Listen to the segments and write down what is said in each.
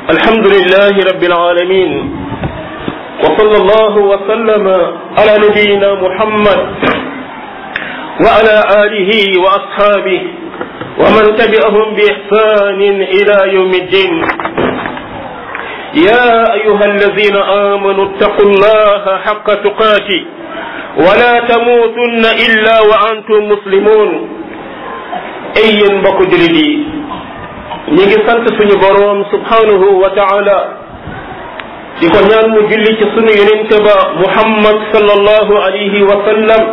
الحمد لله رب العالمين وصلى الله وسلم على نبينا محمد وعلى آله وأصحابه ومن تبعهم بإحسان إلى يوم الدين يا أيها الذين آمنوا اتقوا الله حق تقاته ولا تموتن إلا وأنتم مسلمون أي mbokk jullit yi ñi ngi sant suñu boroom subhanahu wa taala di ko ñaan mu julli ci sunu yonente ba muhammad sallallahu alayhi wa sallam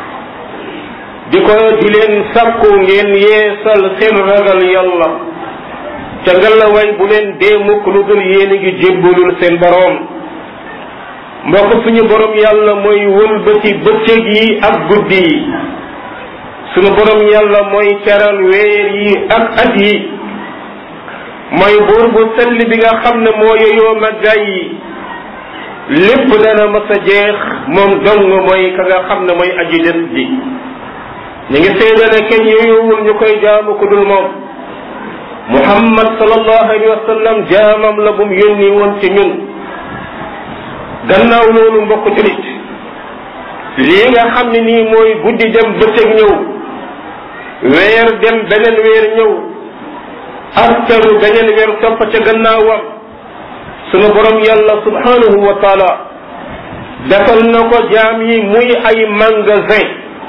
di ko di leen sàkku ngeen yeesal seen ragal yàlla ca ngallaway bu leen dee mukk lu dul yéen a ngi jébbalul seen boroom mbokk suñu boroom yàlla mooy wëlbati bëccëg yi ak guddi yi suñu boroom yàlla mooy teral weer yi ak at yi mooy buur bu sell bi nga xam ne moo yeyoo màggaay yi lépp dana mas a jeex moom dong mooy ka nga xam ne mooy aji des ji ñu ngi seede ne kenn yeyowul ñu koy jaamu ku dul moom muhammad sallallahu alayhi wa sallam jaamam la bu mu yónni woon ci ñun gannaaw loolu mbokk julit lii nga xam ne nii mooy guddi dem bëccëg ñëw weer dem beneen weer ñëw askaru beneen weer topp ca gannaawam sunu borom yàlla subhanahu wa taala defal na ko jaam yi muy ay magasin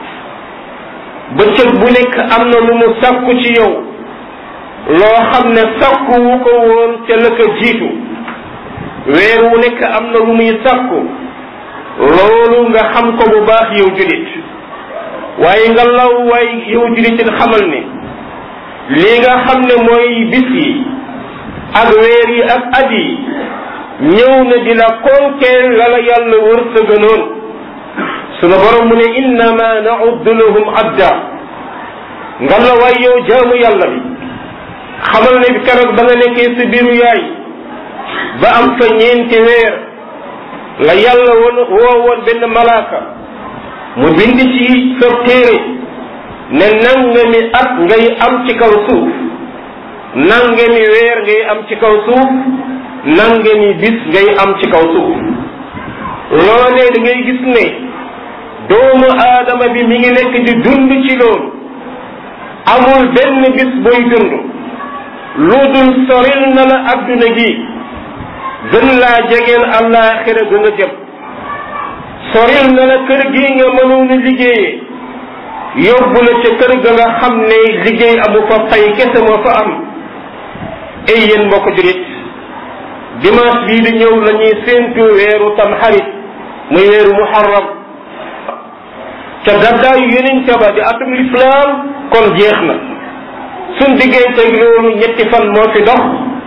bëccëg bu nekk am na lu mu sàkku ci yow loo xam ne sàkku wu ko woon ca la ko jiitu weer wu nekk am na lu muy sàkku loolu nga xam ko bu baax yow julit waaye nga law waay yow julitin xamal ne lii nga xam ne mooy bis yi ak weer yi ak at yi ñëw na di la konkeel la la yàlla wërsëganoon sunu borom mu ne innama nauddu lahum adda nga la waay yow jaamu yàlla bi xamal ne bi keroog ba nga nekkee sa biiru yaay ba am fa ñeenti weer la yàlla woon woo woon benn malaaka mu bind ci sa téere ne nangami at ngay am ci kaw suuf nangami weer ngay am ci kaw suuf nangami bis ngay am ci kaw suuf loolee da ngay gis ne doomu aadama bi mi ngi nekk di dund ci loolu amul benn bis booy dund lu dul soril na la adduna gi gën laa jegeel àllaaxira ga nga jëm soril na la kër gi nga mënoon a liggéeyee yóbbu la ca kër ga nga xam ne liggéey amu fa fay kese moo fa am ay yéen mbokk julit dimanche bii di ñëw la ñuy séentu weeru tamxarit muy weeru muharram ca gàddaayu yonente ba di atum lislaam kon jeex na suñ diggante loolu ñetti fan moo fi dox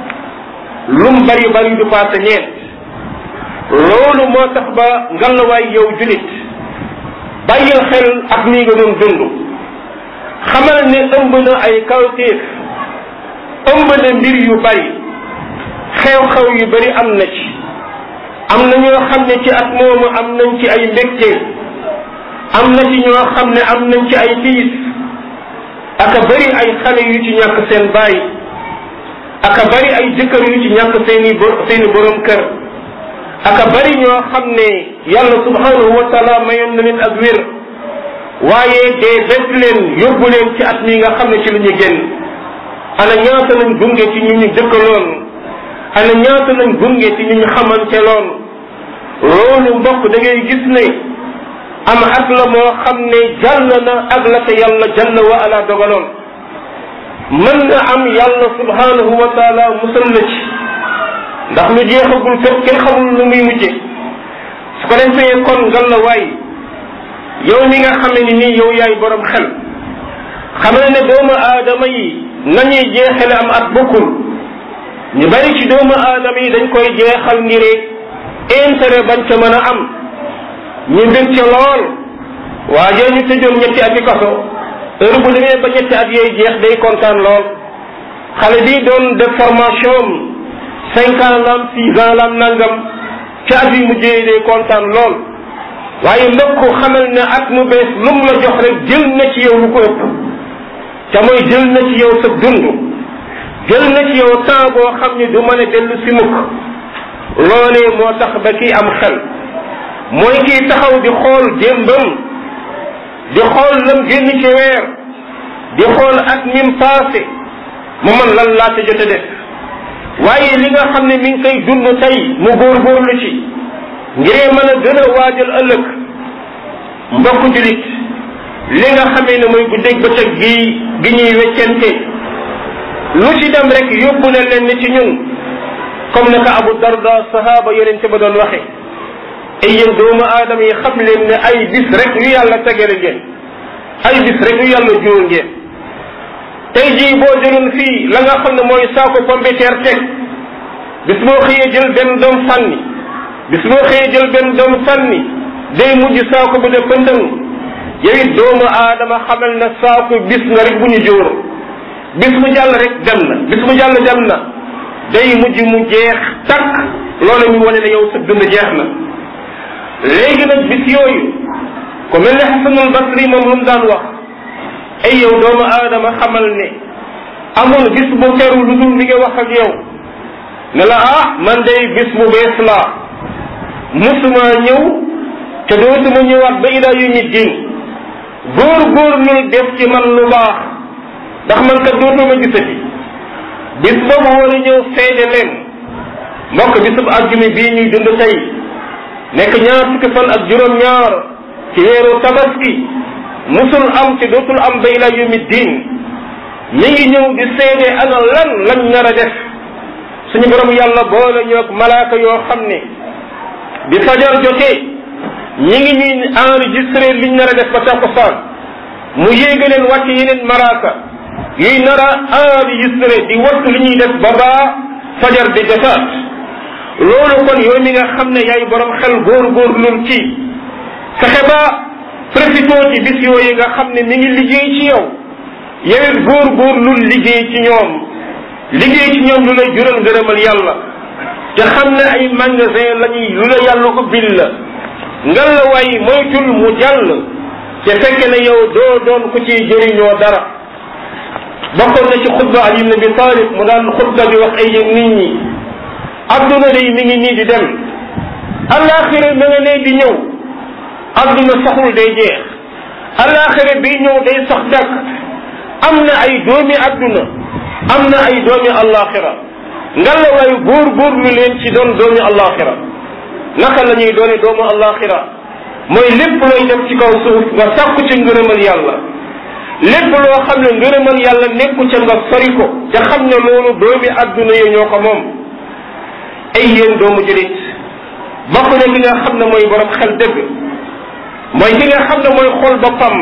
lum bari bari du paase ñeent loolu moo tax ba ngalawaay yow julit bàyyil xel ak nii nga doon dund xamal ne ëmb na ay kawtéef ëmb na mbir yu bari xew-xew yu bari am na ci am na ñoo xam ne ci at moomu am nañ ci ay mbégte am na ci ñoo xam ne am nañ ci ay tiis aka bari ay xale yu ci ñàkk seen baay aka bari ay jëkkër yu ci ñàkk seeni seeni borom kër aka bari ñoo xam ne yàlla subhanahu wa taala mayoon na leen ak wér waaye dee bett leen yóbbu leen ci at mi nga xam ne ci lu ñu génn ana ñaata lañ gunge ci ñu ñu dëkkaloon ana ñaata lañ gunge ci ñu ñu xamante loon loolu mbokk da ngay gis ne am at la moo xam ne jàll na ak la te yàlla jalla wa ala dogaloon mën na am yàlla subhanahu wa taala musal la ci ndax lu jeexagul fépp kenn xamul lu muy mujje su ko defee kon ngal la waay yow mi nga xam ne nii yow yaay borom xel xam ne doomu aadama yi nañuy jeexale am at bokkul ñu bari ci doomu aadama yi dañ koy jeexal ngir intérêt bañ ca mën a am ñu bég ca lool waa joo ñu tëjoon ñetti ati kaso heure bu demee ba ñetti at yooyu jeex day kontaan lool xale bi doon def formation cinq ans lam six ans lam nangam ca at yi mujjee day kontaan lool waaye mbokk xamal ne at mu bees lum la jox rek jël na ci yow lu ko ëpp te mooy jël na ci yow sa dund jël na ci yow temps boo xam ne du mën a dellu si mukk loolee moo tax ba kii am xel mooy kii taxaw di xool démbam di xool lam génn ci weer di xool at mim passé mu man lan laa ca jot a def waaye li nga xam ne mi ngi koy dund tey mu góorgóorlu ci ngir mën a gën a waajal ëllëg mbokku julit li nga xamee ne mooy guddeeg bëccëg gi gi ñuy weccente lu ci dem rek yóbbu na leen ni ci ñun comme naka Abu Darda sahaba yonente ba doon waxe ay yéen doomu aadama yi xam leen ne ay bis rek yu yàlla tegale ngeen ay bis rek yu yàlla jural ngeen tey jii boo jëloon fii la nga xam ne mooy saako pombiteer teg bis boo xëyee jël benn doom sànni bis boo xëyee jël benn doom sànni day mujj saako bu de pëndëng yow it doomu aadama xamal na saako bis nga rek bu ñu jóor bis mu jàll rek dem na bis mu jàll dem na day mujj mu jeex takk loolu ñu wane ne yow sa dund jeex na léegi nag bis yooyu ku mel ne xasanul basri moom lu mu daan wax ay yow doomu aadama xamal ne amul bis bu teru lu dul mi ngi wax ak yow ne la ah man day bis bu bees laa musuma ñëw te dootuma ñëwaat ba ilaa yu nit din góor góor lul def ci man lu baax ndax man kat dootuma gisati bis boobu war a ñëw seede leen mbokk bisub àjjuma bii ñuy dund tey nekk ñaar fukki fan ak juróom-ñaar ci weeru tabaski musul am te dootul am ba ila yawmi diin mi ngi ñëw di seede ana lan lañ nar a def suñu borom yàlla boole ñoog malaaka yoo xam ne bi fajar jotee ñi ngi ñuy enregistré liñ nar a def ba takkusaan mu yéega leen wàcce yeneen malaaka yuy nar a enregistré di wattu li ñuy def ba baa fajar di jotaat loolu kon yow mi nga xam ne yaay borom xel góor góor lul ci fexe ba profité ci bis yooyu nga xam ne mi ngi liggéey ci yow yow it góor góor lul liggéey ci ñoom liggéey ci ñoom lu lay jural ngërëmal yàlla te xam ne ay magasin la ñuy lu la yàlla ko bil la ngal la waay moytul mu jàll te fekk ne yow doo doon ku ciy jëriñoo dara bokkoon na ci xutba Ali ibn Abi Talib mu daan xutba di wax ay yéen nit ñi adduna day mi ngi nii di dem alaxira ma nga ne di ñëw adduna saxul day jeex alaxira bi ñëw day sax dàkk am na ay doomi adduna am na ay doomi alaxira ngalla waayu góor góor lu leen ci doon doomi alaxira naka la ñuy doone doomu alaxira mooy lépp looy def ci kaw suuf nga sàkku ci ngërëmal yàlla lépp loo xam ne ngërëmal yàlla nekku ca nga sori ko te xam ne loolu doomi adduna yi ñoo ko moom ay yéen doomu julit bokk na ki nga xam ne mooy borom xel dëgg mooy ki nga xam ne mooy xool boppam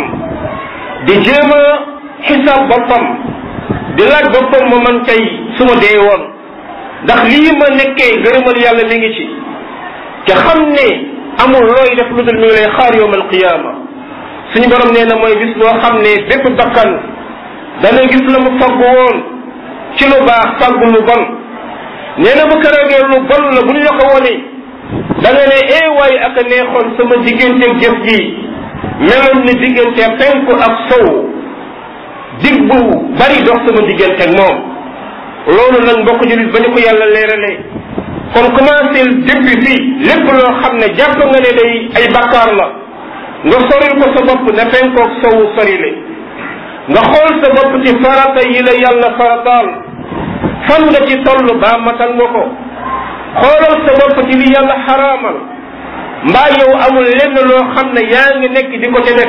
di jéem a xisaab boppam di laaj boppam ma man tey su ma dee woon ndax lii ma nekkee ngërëmal yàlla mi ngi ci te xam ne amul looy def lu dul mi ngi lay xaar yowm alqiyaama suñu borom nee na mooy bis boo xam ne bépp bakkan dana gis la mu faggu woon ci lu baax faggu lu bon nee na bu keroogee lu bon la bu ñu la ko wone da nga ne ee waay ak a neexoon sama diggante jëf ji meloon ni diggante penku ak sow dig bu bari dox sama diggante ak moom loolu nag mbokk julit ba ñu ko yàlla leeralee kon commencé depuis fii lépp loo xam ne jàpp nga ne day ay bakkaar la nga soril ko sa bopp ne penkoog sow sorile nga xool sa bopp ci farata yi la yàlla farataal fan nga ci toll baa matal nga ko xoolal sa bopp ci li yàlla xaraamal mbaa yow amul lenn loo xam ne yaa ngi nekk di ko ca def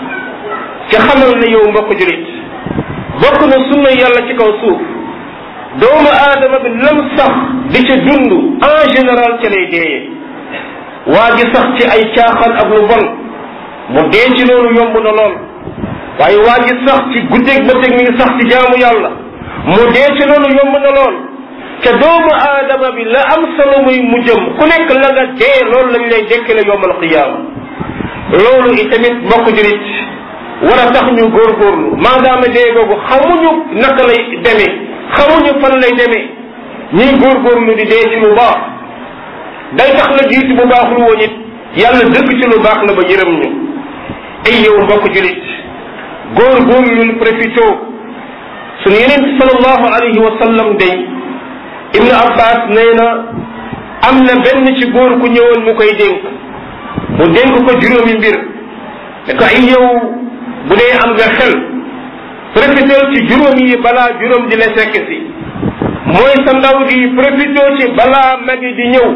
ci xamal ne yow mbokk julit bokk na sunna yàlla ci kaw suuf doomu aadama bi lam sax di ca dund en général ca lay deeyee waa ji sax ci ay caaxaan ak lu bon mu dee ci loolu yomb na lool waaye waa ji sax ci guddeeg bëccëg mi ngi sax ci jaamu yàlla mu dee ci loolu yomb na lool te doomu aadama bi la am solo muy mu jëm ku nekk la nga dee loolu lañ lay dekkale yowmal qiyaama loolu itamit mbokk jurit war a tax ñu góorgóorlu maadaama dee googu xamuñu naka lay demee xamuñu fan lay demee ñuy góorgóorlu di dee ci lu baax day tax la jiitu bu baaxul woon it yàlla dëkk ci lu baax la ba yërëm ñu ay yow mbokk julit góorgóorlu profito sunu yeneen bi salallahu alayhi wa sallam day ibnu abbas nee na am na benn ci góor ku ñëwoon mu koy dénk mu dénk ko juróomi mbir ne ko ay yow bu dee am nga xel profitel ci juróom yi balaa juróom di la fekk si mooy sa ndaw gi profité ci balaa magi di ñëw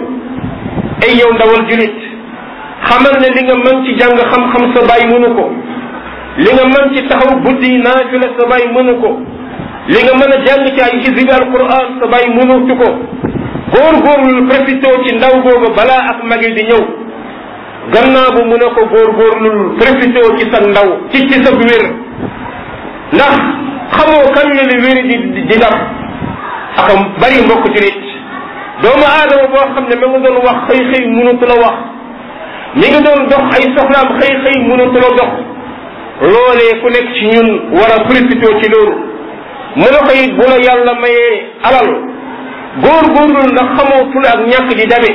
ay yow ndawal julit xamal ne li nga mën ci jàng xam-xam sa baay mënu ko li nga mën ci taxaw guddi naafila sa baay mënu ko li nga mën a jàng ci ay hizbi alquran sa baay mënutu ko góorgóorlu profité ci ndaw googu balaa ak magi di ñëw gannaaw bu mu ne ko góorgóorlu profité ci sa ndaw ci ci sa wér ndax xamoo kan la li wér di di dab ak bari mbokk julit doomu aadama boo xam ne ma nga doon wax xëy xëy mënatu la wax mi nga doon dox ay soxlaam xëy xëy mënatu la dox loolee ku nekk ci ñun war a profité ci loolu mu ne ko it bu la yàlla mayee alal góorgóorlu ndax xamoo fu la ak ñàkk di dabe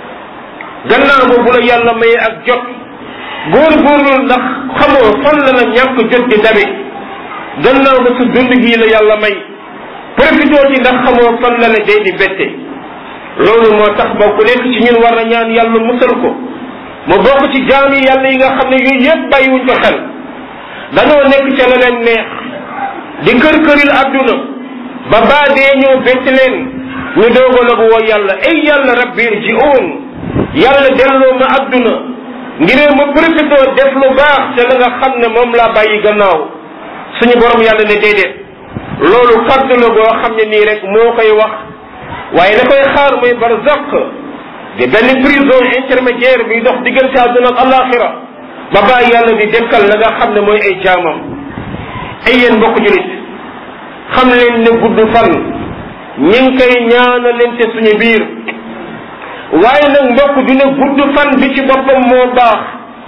gannaaw ba bu la yàlla mayee ak jot góorgóorlu ndax xamoo fan la la ñàkk jot di dabe gannaaw ba sa dund gii la yàlla may profité ci ndax xamoo fan la la dee di bette loolu moo tax ba ku nekk ci ñun war na ñaan yàlla musal ko mu bokk ci jaam yi yàlla yi nga xam ne yooyu yëpp bàyyiwuñ ko xel dañoo nekk ca la leen neex di kër këril adduna ba baa dee ñëw bett leen ñu doogo la bu woo yàlla ay yàlla rabbi ji oon yàlla delloo ma adduna ngir ma profité def lu baax ca la nga xam ne moom laa bàyyi gannaaw suñu borom yàlla ne déedéet loolu fàdd la boo xam ne nii rek moo koy wax waaye la koy xaar mooy barzaq di benn prison intermédiaire bi dox diggante àdduna ak alaxira ba bàyyi yàlla di dekkal la nga xam ne mooy ay jaamam ay yéen mbokk julit xam leen ne gudd fan ñi ngi koy ñaanalente suñu biir waaye nag mbokk du ne gudd fan bi ci boppam moo baax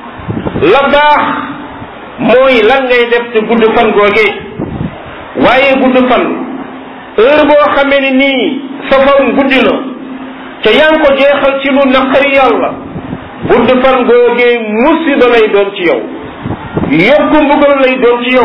la baax mooy lan ngay def te gudd fan googee waaye gudd fan heure boo xamee ni nii sa fan guddi na te yaa ngi ko jeexal ci lu naqari yàlla gudd fan googee musiba lay doon ci yow yokku mbugal lay doon ci yow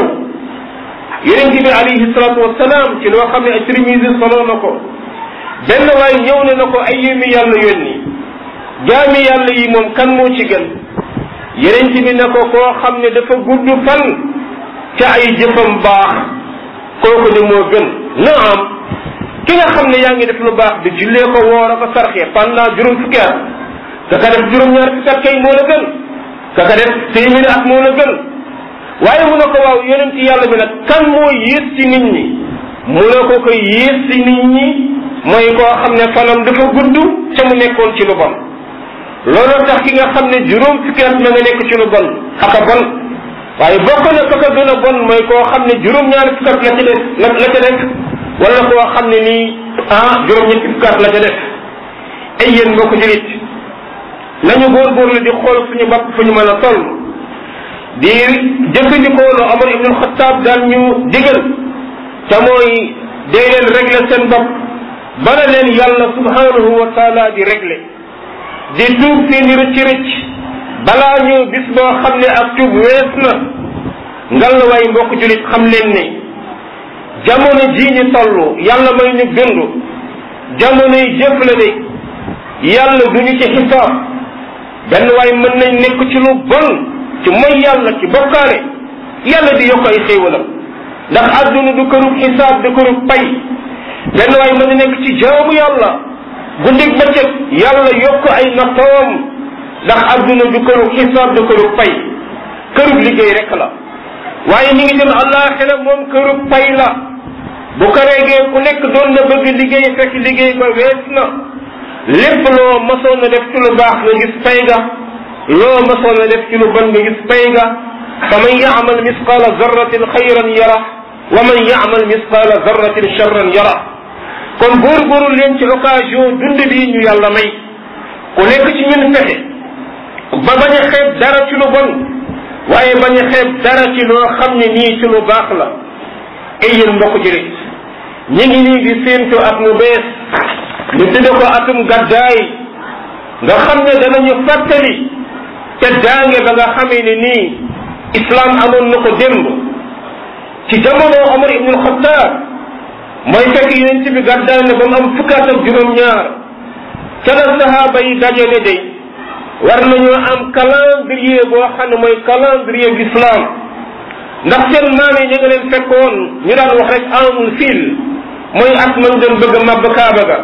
yonent bi alayhi salatu wasalaam ci loo xam ne at-Tirmisi solo na ko benn waay ñëw ne na ko ay yémi yàlla yónni jaami yàlla yi moom kan moo ci gën yonent bi ne ko koo xam ne dafa gudd fan ca ay jëfam baax kooku de moo gën naam ki nga xam ne yaa ngi def lu baax di jullee ko woor a ko sarxee pendant juróom fukki at ka ka def juróom-ñaar fukki at kay moo la gën ka ka def téeméeri at moo la gën waaye mu ne ko waaw yonent yàlla bi nag kan moo yées ci nit ñi mu ne ko ko yées ci nit ñi mooy koo xam ne fanam dafa gudd ca mu nekkoon ci lu bon looloo tax ki nga xam ne juróom fukki at ma nga nekk ci lu bon aka bon waaye bokk na ka ka gën a bon mooy koo xam ne juróom-ñaari fukki at la ca def la la ca def wala koo xam ne nii ah juróom-ñetti fukki at la ca def ay yéen mbokk julit nañu góorgóorlu di xool suñu bopp fu ñu mën a toll di jëfandikoo lu Omar ibn Xattaab daan ñu digal te mooy dee leen régler seen bopp bala leen yàlla subhanahu wa taala di régler di tuub seeni rëcc rëcc balaa ñëw bis boo xam ne ak tuub wees na ngal waay mbokk julit xam leen ne jamono jii ñu toll yàlla may ñu dund jamono yi jëf la de yàlla du ñu ci xisaab benn waay mën nañ nekk ci lu bon ci mooy yàlla ci bokkaale yàlla di yokk ay xéewalam ndax àdduna du kërub xisaab du kërub pay benn waay mën na nekk ci jaamu yàlla guddig bëccëg yàlla yokk ay nattoom ndax àdduna du kërub xisaab du kërub pay kërub liggéey rek la waaye ñi ngi dem àllaaxira moom kërub pay la bu ko reegee ku nekk doon na bëgg liggéey fekk liggéey ba wees na lépp loo masoon na def ci lu baax nga gis pay ga loo masoon na def ci lu bon nga gis pay ga fa man yaamal misqaala zarratin xayran yara wa man yaamal misqaala zarratin charran yara kon góorgóorlu leen ci occasion dund bii ñu yàlla may ku nekk ci ñun fexe ba bañ a xeeb dara ci lu bon waaye bañ a xeeb dara ci loo xam ne nii ci lu baax la ay yéen mbokk julit ñi ngi nii di séentu at mu bees ñu tudde ko atum gàddaay nga xam ne danañu fàttali te daange ba nga xamee ne nii islam amoon na ko démb ci jamono Omar ibn al-Khattab mooy fekk yonent bi gàddaay na ba mu am fukkaat ak juróom-ñaar ca la sahaaba yi dajale day war nañoo am calendrier boo xam ne mooy calendrier l'islam ndax seen maam yi ñu nga leen fekkoon ñu daan wax rek amul fil mooy at man doon bëgg a màbb kaaba ga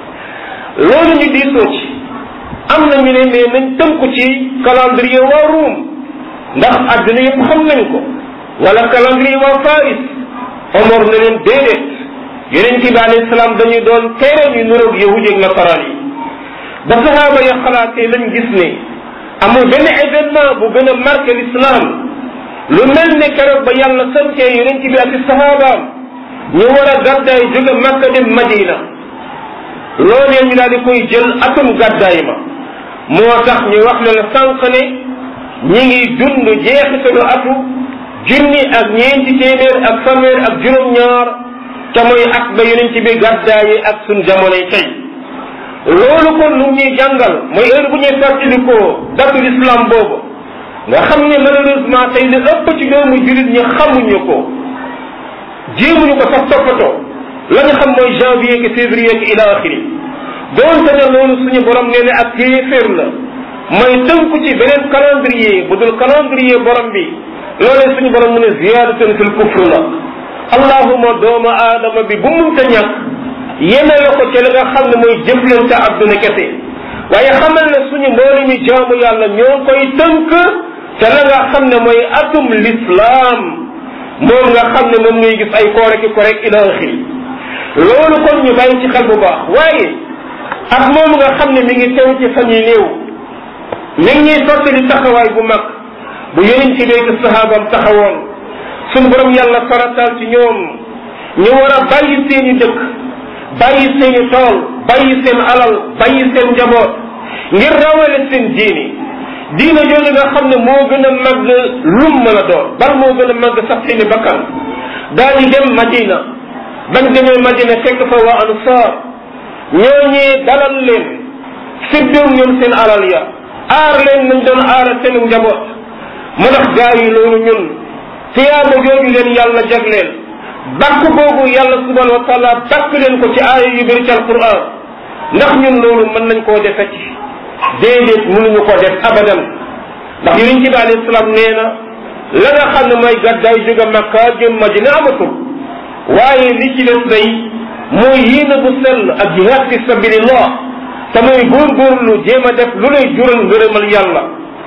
loolu ñu diisoo ci am na ñu ne mais nañ tënku ci calendrier waa Ruum ndax àdduna yëpp xam nañ ko wala calendrier waa Faris Omar na leen déedéet yeneen ci bi alayhi salaam dañuy doon tere ñu nuroog yahudi ak nasaraan yi ba sahaaba ya xalaatee lañ gis ne amul benn événement bu gën a marqué l'islam lu mel ne keroog ba yàlla sancee yeneen ci bi ak sahabaam ñu war a gàddaay jóge Makka dem Madina loolee ñu daal di koy jël atum gàddaay ma moo tax ñu wax ne la sànq ne ñi ngi dund jeexitalu atu junni ak ñeenti téeméer ak fanweer ak juróom-ñaar te mooy at ba yonent bi gàddaayi ak suñ jamonoy tey loolu kon lu ñuy jàngal mooy heure bu ñuy fàttalikoo datu l'islam boobu nga xam ne malheureusement tey li ëpp ci doomu jullit ñi xamuñu ko jéemuñu ko sax toppatoo la ñu xam mooy janvier que février que ila axiri doonte ne loolu suñu borom nee ne ak kéeféer la mooy tënku ci beneen calendrier bu dul calendrier borom bi loolee suñu borom mu ne ziyaadatun fil kufr la allahuma doomu aadama bi bu munta ñàkk yemele ko ci la nga xam ne mooy jëflante adduna kese waaye xamal ne suñu mboolu ñu jaamu yàlla ñoo koy tënk te la nga xam ne mooy atum l'islam moom nga xam ne moom ngay gis ay koore ki korek ila axiri loolu kon ñu bàyyi ci xel bu baax waaye ak moom nga xam ne mi ngi teew ci fan yi néew mi ngi ñuy fàttali taxawaay bu mag bu yeneen ci béykat sahaabam taxawoon suñu borom yàlla farataal ci ñoom ñu war a bàyyi seeni dëkk bàyyi seeni tool bàyyi seen alal bàyyi seen njaboot ngir rawale seen diini diina jooju nga xam ne moo gën a màgg lum mën a doon bal moo gën a màgg sax seeni bakkan daal di dem Madina bañ demee Madina fekk fa waa ansaar ñooñee dalal leen séddoon ñoom seen alal ya aar leen nañ doon aara seen njaboot mu tax gaa yi loolu ñun tiyaaba jooju leen yàlla jagleel bakk boobu yàlla subhanahu wa taala bakk leen ko ci aaya yu bëri ci alquran ndax ñun loolu mën nañ koo defe ci déedéet mënuñu ko def abadan ndax yonent bi alayhi salaam nee na la nga xam ne mooy gàddaay jóge Makka jëm Madina amatul waaye li ci des day mooy yéene bu sell ak jihaad fi sabilillah te mooy góorgóorlu jéem a def lu lay jural ngërëmal yàlla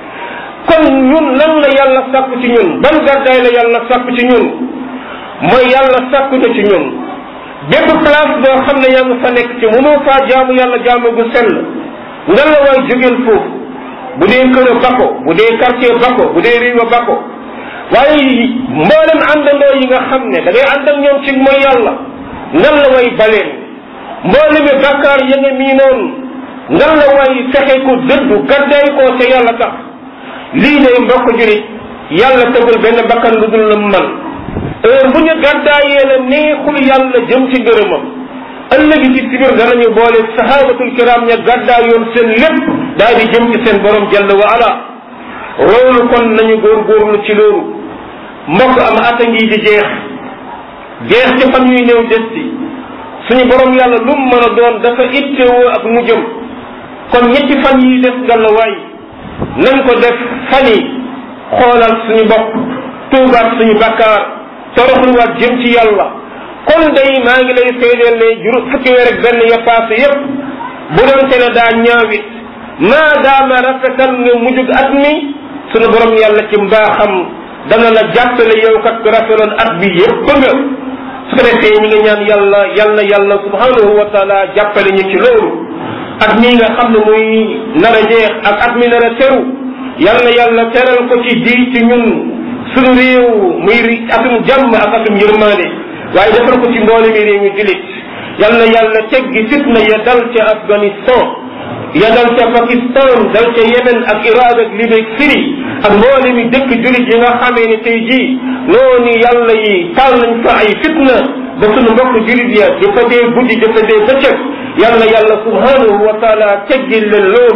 kon ñun lan la yàlla sàkku ci ñun ban gàddaay la yàlla sàkku ci ñun mooy yàlla sàkku na ci ñun bépp place boo xam ne yaa ngi fa nekk ci mënoo faa jaamu yàlla jaamu gu sell nga la waay jógeel foofu bu dee kër bako bu dee quartier bako bu dee réew bako waaye mboolem àndandoo yi nga xam ne da ngay ànd ak ñoom ci mooy yàlla nga la way baleen mboolemi bakkaar ya nga mii noonu nga la way fexe ko dëddu gaddaay koo te yàlla tax lii day mbokk jurit yàlla tegul benn bakkan lu dul la man heure bu ñu gàddaayee la neexul yàlla jëm ci ngërëmam ëllëg ci sibir danañu boole sahabatul kiram ña gàddaayoon seen lépp daal di jëm ci seen borom jalla wa ala loolu kon nañu góorgóorlu ci loolu mbokk am ata ngi di jeex jeex ci fan ñuy néew des ci suñu borom yàlla lu mu mën a doon dafa ittewoo ak mu jëm kon ñetti fan yi des gàllawaay nañ ko def fan yi xoolal suñu bopp tuubaat suñu bakkaar toroxluwaat jëm ci yàlla kon day maa ngi lay seedeel ne juru fukki weer ak benn ya passé yépp bu doon te ne daa ñaawit maa daama rafetal nga mujjug at mi suñu borom yàlla ci mbaaxam dana la jàppale yow kat ku rafetoon at bi yépp nga su ko defee ñi nga ñaan yàlla yal na yàlla subhanahu wa taala jàppale ñu ci loolu at mii nga xam ne muy nar a jeex ak at mi nar a teru yal na yàlla teral ko ci di ci ñun suñu réew muy atum jàmm ak atum yërmaande waaye defal ko ci mboole mi réew mi julit yal na yàlla teggi fitna ya dal ca Afghanistan ya dal ca Pakistan dal ca Yemen ak Irak ak Libye ak Syrie ak mboole mi dëkk julit yi nga xamee ne tey jii noonu yàlla yi taal nañ fa ay fitna ba sunu mbokk julit ya di fa dee guddi di fa dee bëccëg yal na yàlla subhanahu wa taala teggil leen loolu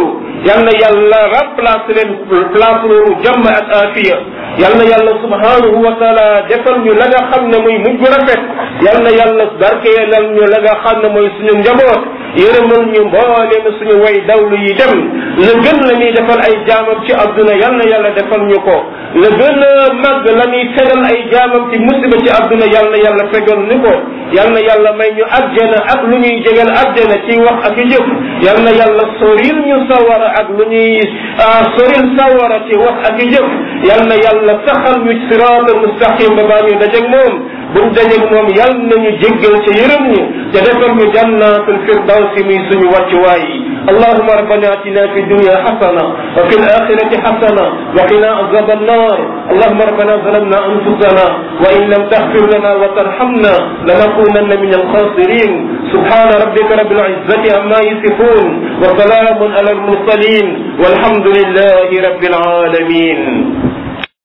yal na yàlla remplace leen place loolu jàmm ak afiya yal na yàlla subhanahu wa taala defal ñu la nga xam ne muy mujj rafet yal na yàlla barkeelal ñu la nga xam ne mooy suñu njaboot yërëmal ñu mbooleem suñu way dawlu yi dem la gën la ñuy defal ay jaamam ci adduna yal na yàlla defal ñu ko la gën a màgg la ñuy fegal ay jaamam ci musiba ci adduna yal na yàlla fegal ñu ko yal na yàlla may ñu àjjana ak lu ñuy jegal àjjana ci wax ak jëf yal na yàlla soril ñu sawara ak lu ñuy soril sawara ci wax ak jëf yal na yàlla saxal ñu siraatal mustaqim ba baa ñu dajeeg moom buñ dajeeg moom yal nañu jéggal ca yërëm ñu te defal ñu jannatul firdawsi muy suñu wàccuwaay yi اللهم ربنا اتنا في الدنيا حسنه وفي الاخره حسنه وقنا عذاب النار اللهم ربنا ظلمنا انفسنا وان لم تغفر لنا وترحمنا لنكونن من الخاسرين سبحان ربك رب العزه عما يصفون وسلام على المرسلين والحمد لله رب العالمين